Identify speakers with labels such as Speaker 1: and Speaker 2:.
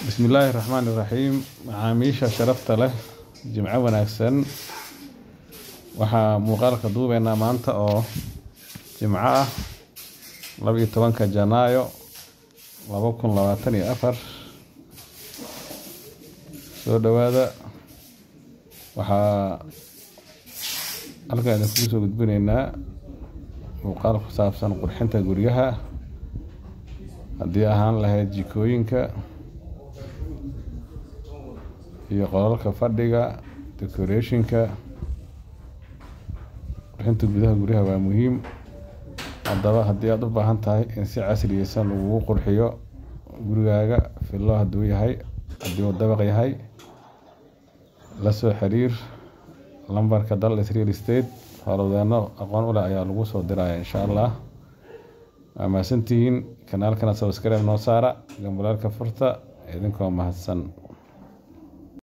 Speaker 1: bismillaahi raxmaani raxiim macaamiisha sharafta leh jimco wanaagsan waxaa muuqaalka duubeynaa maanta oo jimco ah laba iyo tobanka janaayo laba kun labaatan iyo afar soo dhowaada waxaa halkan idinkugu soo gudbinaynaa muuqaal ku saabsan qurxinta guryaha haddii ahaan lahayd jikooyinka iyo qolalka fadhiga decorationka qurxinta gudaha guryaha waa muhiim haddaba haddii aada u baahan tahay in si casriyeysan lagugu qurxiyo gurigaaga fillo hadduu yahay haddii uu dabaq yahay la soo xiriir lambarka dallas real estate howlwadeenno aqoon u leh ayaa lagu soo diraya insha allah waa mahadsantihiin kanaalkana subscribe noo saara gambalaalka furta idinkoo mahadsan